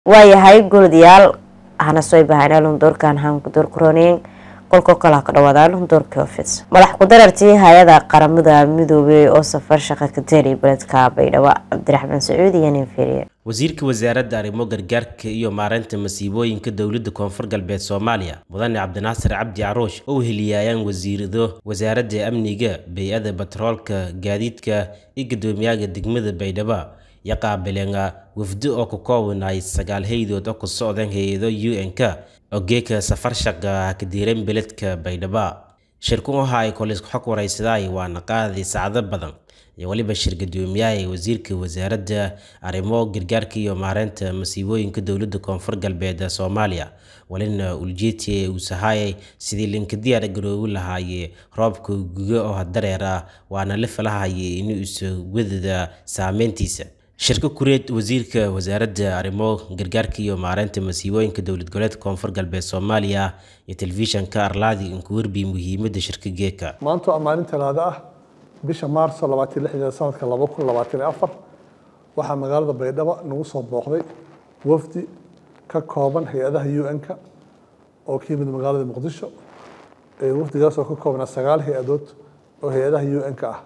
waayahay guradayaal hana soo bahanaa lundoorkan hankudoorkurooneen qolko kala ka dhawaadaan lundoorka ofis madax ku-darartii hay-ada qaramada midoobay oo safar shaqa ka teelay beledka baydhabo cabdiraxmaan sacuud iyo nin firiye wasiirka wasaaradda arrimo gargaarka iyo maareynta masiibooyinka dowladda koonfur galbeed soomaaliya mudane cabdinaasir cabdi caroosh oo heliyaayaan wasiirado wasaaradda amniga bay-ada batroolka gaadiidka iyo guddoomiyaha degmada baydhabo iyo qaabileena wafdo oo ka koobanay sagaal hay-dood oo ku socdeen hay-ado u n-k oo geeka safar shaqa ka diireen beledka baydhabo shirku waxa ay kolis xog waraysaday waana qaaday saacado badan iyo weliba shir guddoomiyaha wasiirka wasaaradda arrimo gargaarka iyo maareynta masiibooyinka dowladda koonfur galbeed soomaaliya walina uljeeti uu sahayay sidii linka diyaar garoobi lahaayee roobka guga oo dareer ah waana la falahayay inuu iswadada saameyntiisa shirka kureed wasiirka wasaaradda arrimo gargaarka iyo maareynta masiibooyinka dowlad goboleedka koonfur galbeed soomaaliya iyo telefishanka arlaadi inku werbi muhiimada shirka geeka maanta waa maalin talaado ah bisha maarso labaatan lixdeeda sanadka laba kun labaatan iyo afar waxaa magaalada baydhabo nagu soo booqday wafdi ka kooban hay-adaha u n-ka oo ka yimid magaalada muqdisho wafdigaas oo ka koobnaa sagaal hay-adood oo hay-adaha u n-ka ah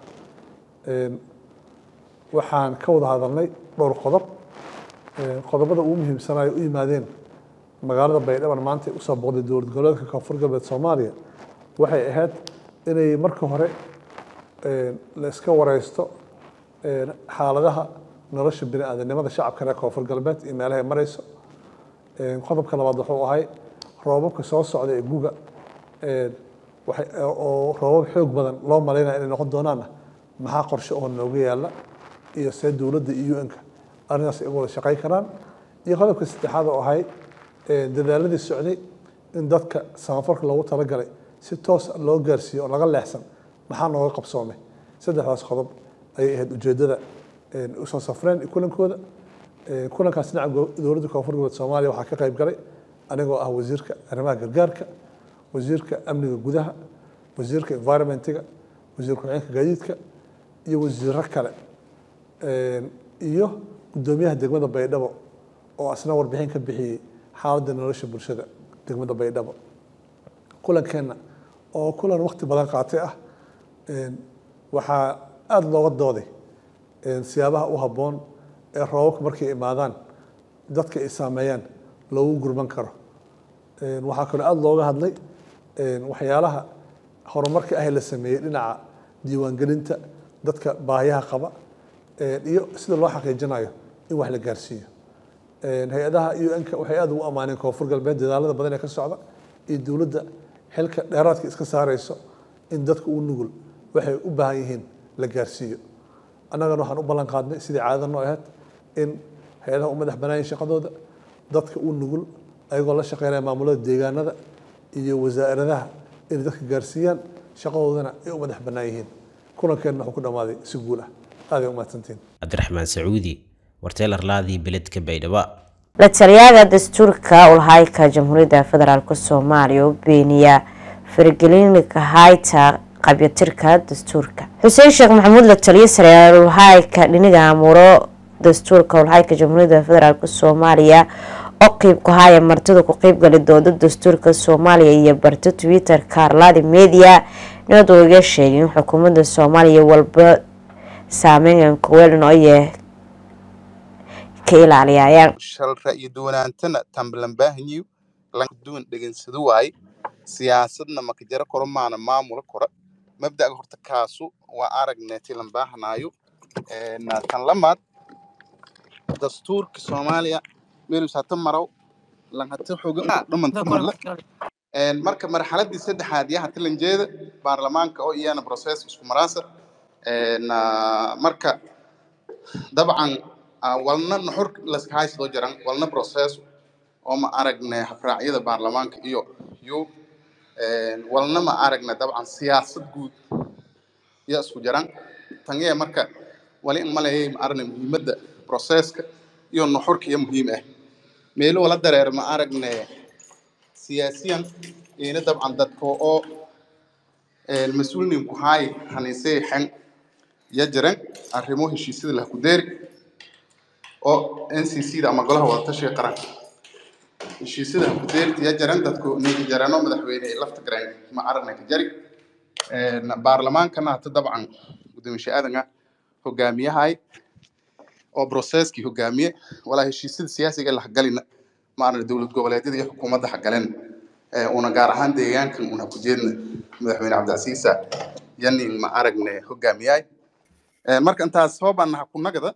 waxaan ka wada hadalnay dhowr qodob qodobada ugu muhiimsanayo u yimaadeen magaalada baydhaban maanta usoo booqday dowlad goboleedka koonfur galbeed soomaaliya waxay ahayd inay marka hore la iska wareysto xaaladaha nolosha bini aadanimada shacabka reer koonfur galbeed iyo meelaha ay mareyso qodobka labaad wuxuu ahay roobabka soo socda ee guga oo roobab xoog badan loo malaynaya inay noqon doonaana maxaa qorshe oo nooga yaala iyo see dowladda iyo un-ka arrintaas ay wada shaqey karaan iyo qodobka saddexaad oo ahay dadaaladii socday in dadka samafalka loogu talagalay si toos loo gaarsiiyo oo laga leexsan maxaa nooga qabsoomay saddexdaas qodob ayay ahayd ujeeddada usoo safreen kulankooda kulankaas dhinaca dowladda koonfur goboleed soomaaliya waxaa ka qayb galay anigoo ah wasiirka arrimaha gargaarka wasiirka amniga gudaha wasiirka environmentiga wasiir ku-xigeenka gaadiidka iyo wasiiro kale iyo guddoomiyaha degmada baydhabo oo asna warbixin ka bixiyey xaaladda nolosha bulshada degmada baydhabo kulankeenna oo kulan waqti badan qaatay ah waxaa aada looga dooday siyaabaha u habboon ee roobabka markay imaadaan dadka ay saameeyaan loogu gurman karo waxaa kaloo aada looga hadlay waxyaalaha horumarka ah la sameeyey dhinaca diiwaangelinta dadka baahiyaha qaba iyo sida loo xaqiijinayo in wax la gaarsiiyo hay-adaha un-ka waxay aada ugu ammaaneen koonfur galbeed dadaalada badan ee ka socda iyo dowladda xilka dheeraadka iska saareyso in dadka u nugul waxay u baahan yihiin la gaarsiiyo annagana waxaan u ballan qaadnay sidii caadada noo ahayd in hay-adaha u madax banaayin shaqadooda dadka u nugul ayagoo la shaqeynaya maamulada deegaanada iyo wasaaradaha inay dadka gaarsiiyaan shaqadoodana ay u madax bannaan yihiin kulankeenna wuxuu ku dhammaaday si guul ah aaday umahadsantiin cabdiraxmaan sacuudi warteelarlaadii beledka baydhabo la taliyaha dastuurka ulhayka jamhuuriyadda federaalk soomaaliya oo beeniya faragelinka hayta qabyatirka dastuurka xuseen sheekh maxamuud la taliyo saryaal ulhayka dhiniga amuuro dastuurka ulhayka jamhuuriyadda federaalk soomaaliya oo qeyb ku haya martida ku qeybgali dooda dastuurka soomaaliya iyo barta twitter-ka arlaadi media nabad oo iga sheegay in xukuumadda soomaaliya walba saameyn kuweeln oye ka ilaaliyayaan shal ra'yi duwanaantana tamblanbaahanyiw landuwan dhegansado waaye siyaasadna makajaro koro maana maamula kora mabdaga horta kaasu waa aragne tilan baahanaayo tan lamaad dastuurka soomaaliya meelus hata maraw lan hata xoga dhamanta marle marka marxaladii saddexaad yaa hata lanjeeda baarlamaanka oo iyana process isku maraasa marka dabcan walna nuxur laskahaysado jaran walna process oo ma aragne habraacyada baarlamaanka iyo yo walna ma aragne dabcan siyaasad guud yaa isku jaran tangee marka wali in malayay ma aragne muhiimadda processka iyo nuxurka iyo muhiim ah meelo wala dareer ma aragne siyaasiyan ina dabcan dadka oo mas-uulnin ku haay haniisay xen ya jiran arrimo heshiisyada lah ku deeri oo n c c da ama golaha wadatashiga qaranka heshiisyada kudeertiya jaran dadku ninka jarano madaxweyne lafta gareen ma aragna ka jari baarlamaankana hata dabcan gudoomiye aadan hogaamiyahay oo processkii hogaamiye walaa heshiisyada siyaasiga la hagalina ma aragna dowlad goboleedyada iyo xukuumadda hagaleen una gaar ahaan deegaankan una ku jeedna madaxweyne cabdicasiisa yanin ma aragne hogaamiyahay marka intaas soo baanaha kunagada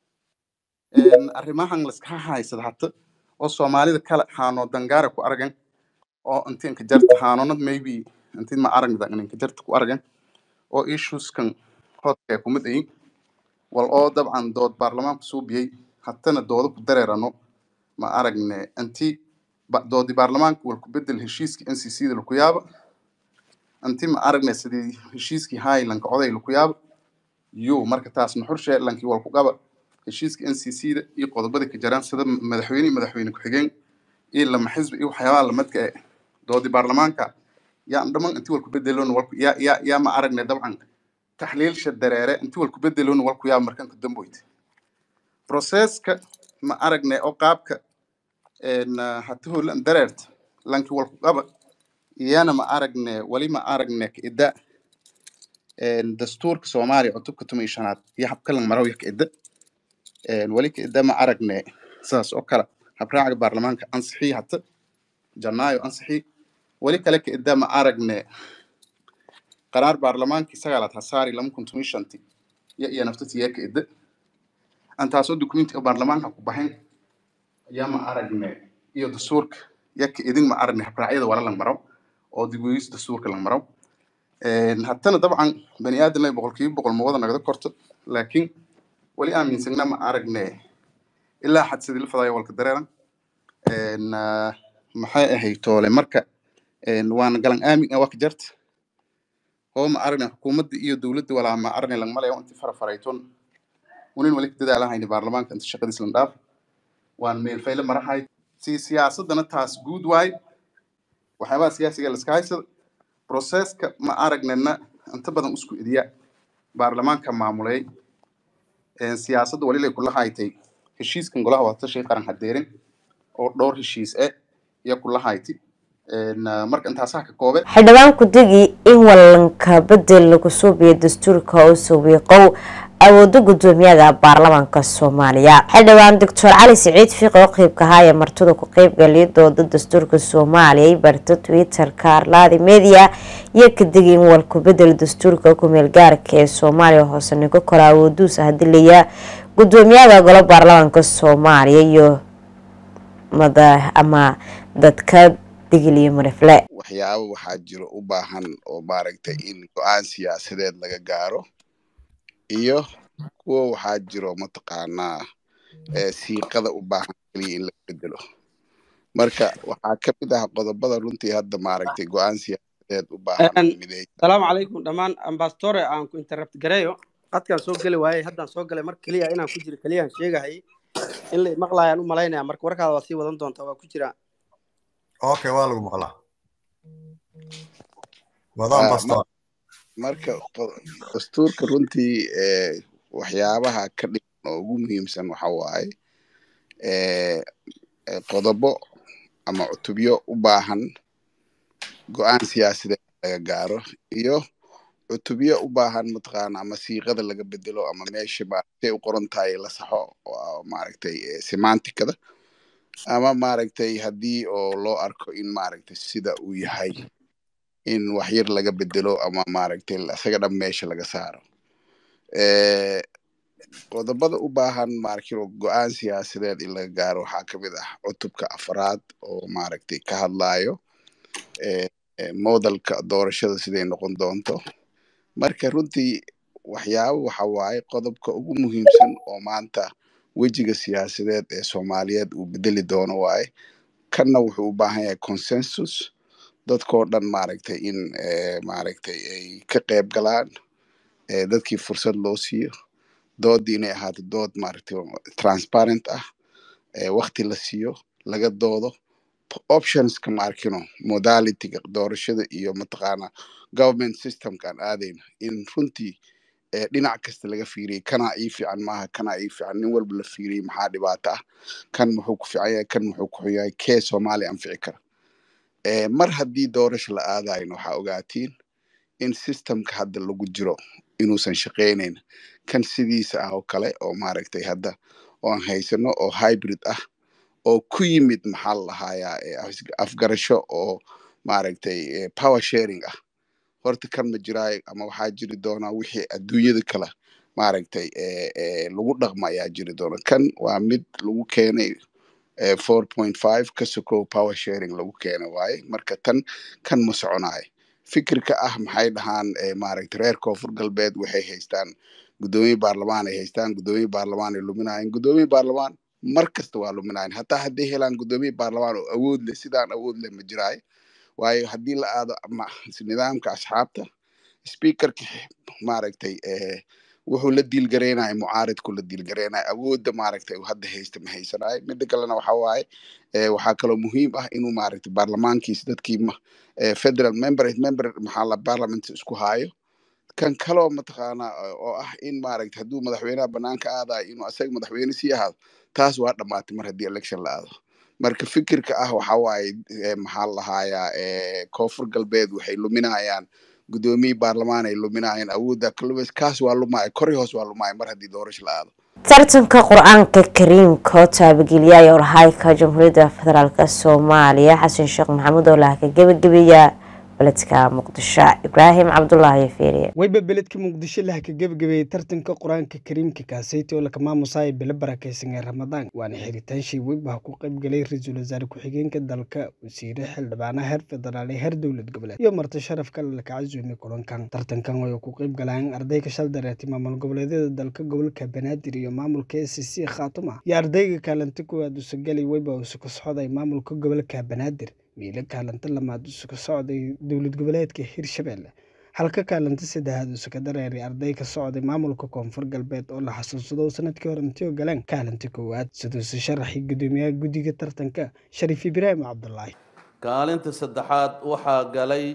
arrimahan laska haysada hata oo soomaalida kale haano dangaara ku aragan oo intinka jarta haanonad maybe intin ma aragda inka jarta ku aragan oo issueskan hodka kumid ayin wal oo dabcan dood baarlamaanku suubiyey hatana doodo ku dareerano ma aragne inti doodi baarlamaanka wal ku bedel heshiiskii n c c da laku yaaba inti ma aragne sidii heshiiskii highlandka oday laku yaaba yo marka taas nuxurshe lankii wal ku qaba heshiiska n c c da iyo qodobada ka jaraan sida madaxweyne iyo madaxweyne ku-xigeen iyo lama xisbi iyo waxyaabaha lamadka e doodi baarlamaanka yaa dhaman inti walku bedeloon walku yaa yaa yaa ma aragne dabcan taxliilsha dareere inti walku bedeloon walku yaaba markanka damboyte processka ma aragne oo qaabka hata holan dareerta lanki walku qaba iyana ma aragne wali ma aragne ka ida dastuurka soomaaliya cutubka tuma iyo shanaad iyo habkalan maraw ya ka ida wali ka ida ma aragne sidaas oo kale habraaca baarlamaanka ansixii hata janaayo ansixii wali kale ka ida ma aragne qaraar baarlamaankii sagaalaad hasaari lama kun tuma iyo shanti ya iyo naftatiyaa ka ida antaasoo dukumentiga baarlamaanka ku baxin yaa ma aragne iyo dastuurka yaka idin ma aragne habraacyada wala lang maraw oo digweys dastuurka lang maraw hatana dabcan bani aadan boqolkiiba boqol ma wada nagda korto laakiin wali aaminsagna ma aragne ilaa xad sidii la fadaayo walka dareeran maxay ahayd toole marka waana galan aamin ah waa ka jarta oo ma aragne xukuumadda iyo dowladda walaa ma aragne lang malayo inti fara farayton unin wali ka dadaalahayni baarlamaanka inta shaqadiis lan dhaaf waan meelfayle marahay si siyaasadana taas guud waay waxyaabaha siyaasiga la iska haysada processka ma aragnana inta badan isku idiya baarlamaanka maamulay siyaasadda walilay kula haytay heshiiskan golaha wadatashiga qaran hadeerin oo dhowr heshiis eh iyo kula hayti marka intaasaa ka koobe xildhibaan ku-degi in walanka bedel lagu suubiyo dastuurka oo sawiiqow awooda gudoomiyada baarlamaanka soomaaliya xildhibaan doctor cali siciid fiiq oo qeybka ahaa ee martida ku qeybgaliya dooda dastuurka soomaaliya ay barta twitter-ka arlaadi media iyo kadegi in walku bedel dastuurka kumeel gaarka ee soomaaliya hoose nigo kora awooduusa hadilaya gudoomiyada golo baarlamaanka soomaaliya iyo mada ama dadka digiliyo marifle waxyaabo waxaa jiro u baahan oo maaragtay in go-aan siyaasadeed laga gaaro iyo kuwo waxaa jiro mataqaanaa siiqada u baahan keliya in laga bedelo marka waxaa ka mid ah qodobada runtii hadda maaragtay go-aan siyaasadeed u baahan mideey salaamu calaykum dhammaan ambastore aan ku interrupt gareeyo qadkaan soo geli waayey haddaan soo galay mar keliya inaan ku jiro keliyaan sheegahayay in la maqlaayaan u malaynaya marka warkaada waa sii wadan doontaa waa ku jiraa okay waa lagu maqlaa wadaan basto marka dastuurka runtii waxyaabaha ka dhigan oo ugu muhiimsan waxa waaye qodobo ama cutubyo u baahan go-aan siyaasadeed laga gaaro iyo cutubyo u baahan mataqaana ama siiqada laga bedelo ama meesha maaragtay u qoran tahay la saxo maaragtay semanticada ama maaragtay haddii oo loo arko in maaragtay sida uu yahay in waxyar laga bedelo ama maaragtay isaga dhan meesha laga saaro qodobada u baahan maaragtay go-aan siyaasadeed in laga gaaro waxaa ka mid ah cutubka afraad oo maaragtay ka hadlayo modelka doorashada siday noqon doonto marka runtii waxyaabo waxa waaye qodobka ugu muhiimsan oo maanta wejiga siyaasadeed ee soomaaliyeed uu bedeli doono waaye kanna wuxuu u baahan yahay consensus dadkoo dhan maaragtay in maaragtay ay ka qayb galaan dadkii fursad loo siiyo doodii inay ahaato dood maaragtay transparent ah wakti la siiyo laga doodo optionska maarkino modalityga doorashada iyo mataqaana government systemka aan aadayno in runtii ee dhinac kasta laga fiiriyey kanaa ii fiican maaha kanaa ii fiican nin walba la fiiriyey maxaa dhibaato ah kan muxuu ku fiican yahay kan muxuu ku xun yahay kee soomaaliya anfici kara Eh, mar haddii doorasho la aadayno waxaa ogaatiin in systemka hadda lagu jiro inuusan shaqaynayn kan sidiisa ah oo kale oo maaragtay hadda oon haysano oo hybrid ah oo ku yimid maxaa la lahayaa eh, af- afgarasho oo maaragtay eh, power sharing ah horta kan ma jiraayo ama waxaa jiri doonaa wixii adduunyada kale maaragtay eh, eh, lagu dhaqma ayaa jiri doona kan waa mid lagu keenay eh, 4.5 ka sokow power sharing lagu keenay waaye marka tan kan ma soconayo fikirka ah maxay dhahaan eh, maaragtay reer koonfur galbeed waxay haystaan guddoomiye baarlamaan ay haystaan guddoomiye baarlamaan ay luminayeen guddoomiye baarlamaan mar kasta waa luminayeen hataa hadday helaan guddoomiye baarlamaan oo awood leh sidaan awood leh ma jiraayo waayo haddii la aado ma- nidaamka asxaabta speakerka maaragtay eh, wuxuu la diilgaraynaya mucaaridku la diilgaraynaya awoodda maaragtay uu hadda haysta ma haysanayo midda kalena waxa waaye eh, waxaa kaloo muhiim ah inuu maaragtay baarlamaankiisa dadkii ma- eh, federal member member maxaa la parliament isku haayo kan kaloo mataqaanaa eh, oo ah in maaragtay hadduu madaxweynaha banaanka aadayo inuu asaga madaxweyne sii ahaado taas waa dhammaatay mar haddii election la aado marka fikirka ah waxa waaye eh, maxaa la lahayaa eh, koonfur galbeed waxay luminayaan guddoomiye baarlamaan ay luminayaan awoodda kalumis kaas waa lumaya kori hoos waa lumaya mar haddii doorasho la aado tartanka qur-aanka kariimka oo taabageliyaaya olhayka jamhuuriyadda federaalk soomaaliya xasan sheekh maxamuud oo laha ka gebagabeeya beledka muqdisho ibraahim cabdulaahi feeriye wayba beledka muqdisho laha ka gebagabeeyey tartanka qur-aanka kariimka kaaseyti oo lakamaamusaya bilo barakeysan ee ramadaan waana xiritaanshii weybaha ku qaybgalay ra-iisul wasaare ku-xigeenka dalka wasiire xildhibaana heer federaal ee heer dowlad goboleed iyo marti sharaf kale laka casuumay kulankan tartankan way ku qayb galaan ardayga shal dareetay maamul goboleedyada dalka gobolka banaadir iyo maamulka s c khaatuma iyo ardayga kaalinta kuwaad usagalay weyba usuka socday maamulka gobolka banaadir miilo kaalinta lamaad usuka socday dowlad goboleedka hirshabelle halka kaalinta saddexaad usuka dareeray arday ka socday maamulka koonfur galbeed oo la xasuusado sanadkii hore intii oo galeen kaalinta koowaad siduuse sharaxii gudoomiyaha guddiga tartanka shariif ibraahim cabdulaahi kaalinta saddexaad waxaa galay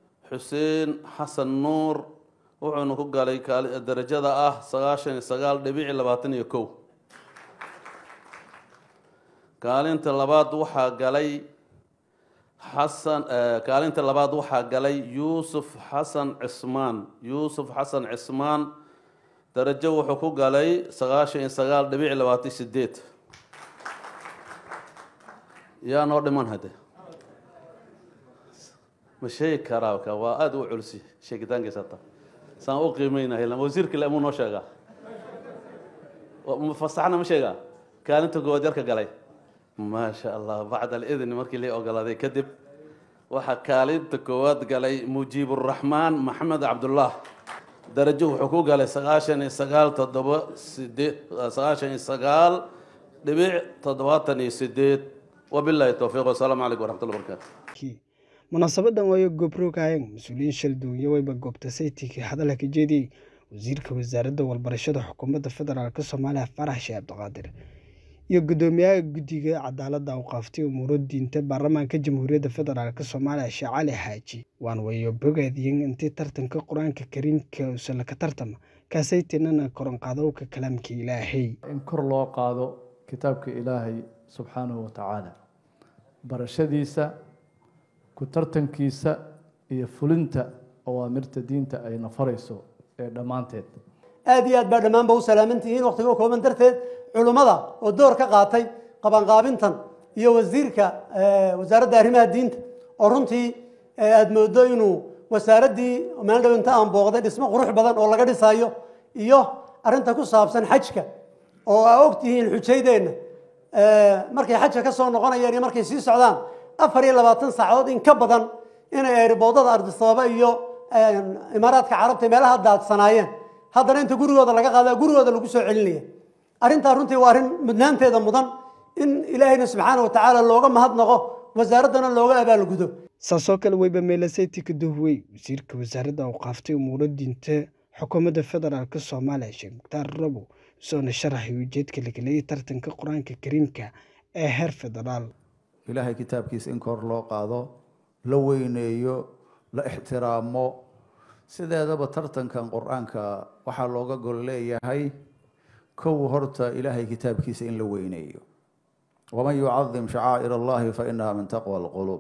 xuseen xasan nuur wuxuuna ku galay kaali- darajada ah sagaashan iyo sagaal dhibic labaatan iyo kow kaalinta labaad waxaa galay xasan eh, kaalinta labaad waxaa galay yuusuf xasan cismaan yuusuf xasan cismaan darajo wuxuu ku galay sagaashan iyo sagaal dhibic labaatan iyo sideed yaa noo dhiman hade ma sheegi karaa ka waa aada u culsi sheegitaankiisa hata saan u qiimeynahay lama wasiirka le amuu noo sheegaa Wa- ma fasaxna ma sheegaa kaalinta koowaad yarka galay maasha allah bacda alidni markii la ogolaaday kadib waxaa kaalinta koowaad galay mujiiburaxmaan maxamed cabdullah darajo wuxuu ku galay sagaashan iyo sagaal toddoba sideed sagaashan iyo sagaal dhibic toddobaatan iyo sideed wabilaahi towfiiq wasalaamu calaykum waraxmatullahi wabarakaatu munaasabadan waayo goobroogayeen mas-uuliyiin shalduunyo wayba goobta saytiga hadalka ka jeediyey wasiirka wasaaradda walbarashada xukuumadda federaalk soomaaliya farax sheeh cabdiqaadir iyo gudoomiyaha guddiga cadaaladda awqaaftay umuuro diinta baarlamaanka jamhuuriyadda federaalk soomaaliya sheekh cali xaaji waan wayo bogaadiyeen intii tartanka qur-aanka kariimka usala ka tartama kaasaytinana koronqaadowka kalaamka ilaahay in kor loo qaado kitaabka ilaahay subxaanahu wa tacaala barashadiisa ku tartankiisa iyo fulinta awaamirta diinta ay nafarayso ee dhammaanteed aad iyo aad baa dhammaanba u salaaman tihiin wakhtiga u kooban darteed culummada oo door ka qaatay qabanqaabintan iyo wasiirka eh, wasaaradda arrimaha diinta oo runtii eh, aad moodo inuu wasaaraddii meel dhow inta aan booqday dhismo qurux badan oo laga dhisayo iyo arrinta ku saabsan xajka oo aa og tihiin xujaydeenna eh, markay xajka ka soo noqonayaan iyo markay sii socdaan afar iyo labaatan saacadood in ka badan inay eeriboodada ardisababa iyo eh, imaaraadka carabta meelaha daadsanaayeen haddana inta gurigooda laga qaada gurigooda lagu soo celinaya arrintaa runtii waa arrin mudnaanteeda mudan in ilaahayna subxaana wa tacaala looga mahadnaqo wasaaraddana looga abaalgudo saasoo kale weyba meelaseyti ka duhwey wasiirka wasaaradda awqaaftay umuuro diinta xukuumadda federaalk soomaaliya sheekh mukhtaar rabow isoona sharaxay ujeedka lageliyay tartanka qur-aanka kariimka ee heer federaal ilaahay kitaabkiisa in kor loo qaado la weyneeyo la ixtiraamo sideedaba tartankan qur-aanka waxaa looga gol leeyahay kow horta ilaahay kitaabkiisa in la weyneeyo waman yucadim shacaa'ir allahi fa inaha min taqwa alquluub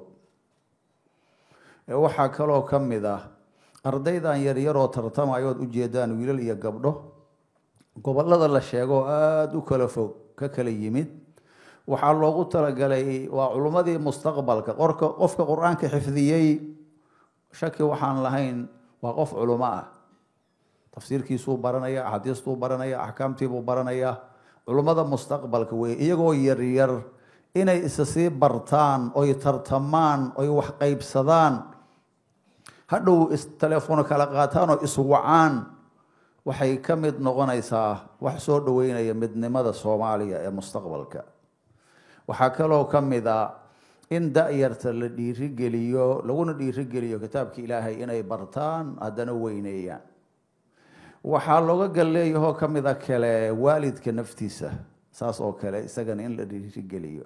waxaa kaloo ka mid ah ardaydan yaryaroo tartamayood ujeedaan wiilal iyo gabdho gobolada la sheego aada u kala fog ka kala yimid waxaa loogu talagalay waa culummadii mustaqbalka qorka qofka qur-aanka xifdiyey shaki waxaan lahayn waa qof culumo ah tafsiirkiisuu baranaya axaadiistuu baranaya axkaamtiibuu baranaya culummada mustaqbalka wey iyagoo yaryar inay isa sii bartaan oy tartamaan oy wax qaybsadaan hadhow telefoon kala qaataan oo iswacaan waxay ka mid noqonaysaa wax soo dhaweynaya midnimada soomaaliya ee mustaqbalka waxaa kaloo ka mid a in da-yarta la dhiirigeliyo laguna dhiirigeliyo kitaabka ilaahay inay bartaan haddana weyneeyaan waxaa looga galleeyahoo ka mid a kale waalidka naftiisa saas oo kale isagana in la dhiirigeliyo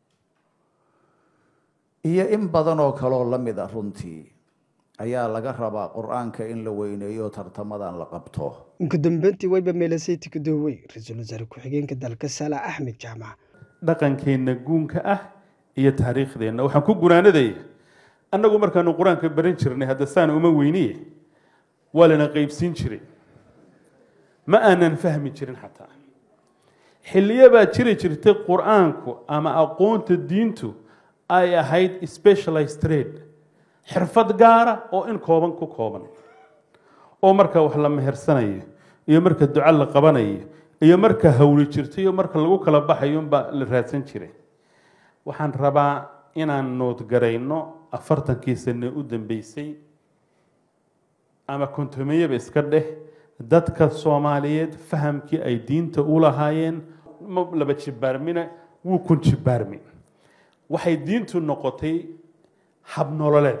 iyo in badan oo kaloo la mid a runtii ayaa laga rabaa qur-aanka in la weyneeyo tartamadan la qabto ugu dambeyntii wayba meelasayti ku doowey ra-iisul wasaare ku-xigeenka dalka saala axmed jaamac dhaqankeenna guunka ah iyo taariikhdeenna waxaan ku gunaanadaya annagu markaanu qur-aanka baran jirnay hadda saan uma weyniye waa lana qeybsiin jiray ma aanan fahmi jirin xataa xilliyo baa jiri jirtay qur-aanku ama aqoonta diintu ay ahayd specialized trade xirfad gaara oo in kooban ku kooban oo marka wax la mehersanayo iyo marka duco la qabanayo iyo marka hawli jirto iyo marka lagu kala baxayo unbaa la raadsan jiray waxaan rabaa inaan noodgarayno afartankii sane u dambeysay ama kontomeyaba iska dheh dadka soomaaliyeed fahamkii ay diinta u lahaayeen ma laba jibaarmina wuu kun jibaarmi waxay diintu noqotay habnololeed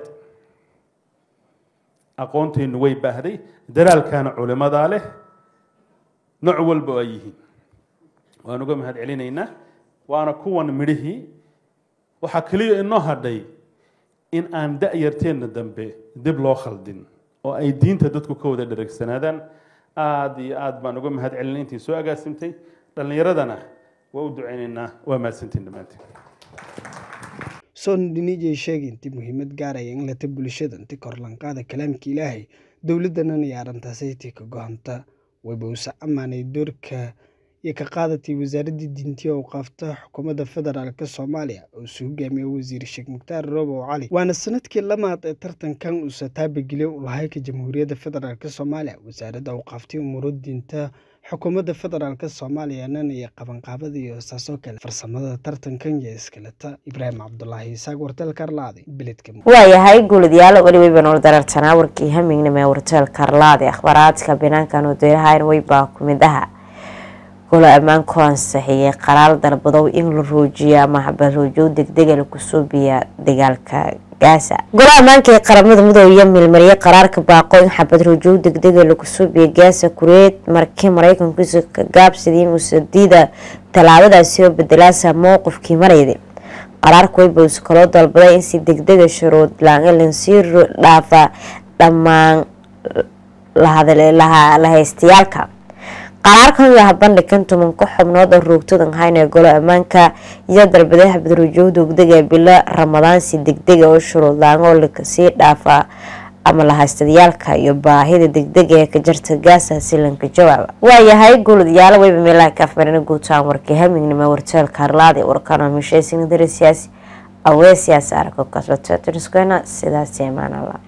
aqoonteennu way baahday daraalkaana culimadaa leh nooc walba oo ay yihiin waan uga mahad celinaynaa waana kuwan midhihii waxaa keliya inoo hadhay in aan da-yarteenna dambe dib loo khaldin oo ay diinta dadku ka wada dhereegsanaadaan aada iyo aad baan uga mahad celinay intii soo agaasimtay dhallinyaradana waa u duceynaynaa waa mahadsantiin dhammaantiin soon dhinijay sheegay intii muhiimad gaaraya in lata bulshada inti korlanqaada kalaamka ilaahay dowladdanan iyo arrintaasaytii ka gohanta wayba usa ammaanay doorka iyo ka qaadatay wasaaraddii diintiya oo qaafta xukuumadda federaalka soomaaliya oo isu hogaamiya wasiir sheekh mukhtaar roobow cali waana sanadkii lamaad ee tartankan uusa taabageliya ulahayka jamhuuriyadda federaalk soomaaliya wasaaradda uu qaaftay umuuro diinta xukuumadda federaalk soomaaliyana iyo qabanqaabada iyo saasoo kale farsamada tartankan iyo iskaleta ibraahim cabdulaahi isaaq wartel karlaade beledka waayahay guuladyaal weliweyba nool darartanaa warkii hamignimo ee warteel karlaade akhbaaraadka banaankan wadeerahayn weybaa ku mid aha golo ammaanku ansaxiyey qaraal dalbadow in la roojiyo ama xabaroojow degdega lagu suubiya dagaalka gaasa golaha ammaanka ee qaramada midoobiya milmariyay qaraarka baaqo in xabad roojow degdega lagu suubiya gaasa kureed markii mareykankiisa ka gaabsadii muusadiida tallaabadaasi oo bedelaasa mowqifkii marayday qaraarka waybows kaloo dalbaday in si degdega shuruud laangalan sii dhaafa dhammaan lahaystayaalka qaraarkan yaha bandhigan tumanka xubnood oo roogtadan hayn ee golo ammaanka iyo dalbaday xabadruujow degdega bilo ramadaan si degdega oo shuruud laangoo lakasii dhaafa ama lahaystayaalka iyo baahida degdega ee ka jarta gaasa silanka jawaaba waayahay guuladayaal weyba meelaha kaafmarina guutaan warkii hamignimo warteelka harlaad ee warkano hamisheysina dara siyaasi awee siyaasi arko kasbateetiriskena sidaasi imaanala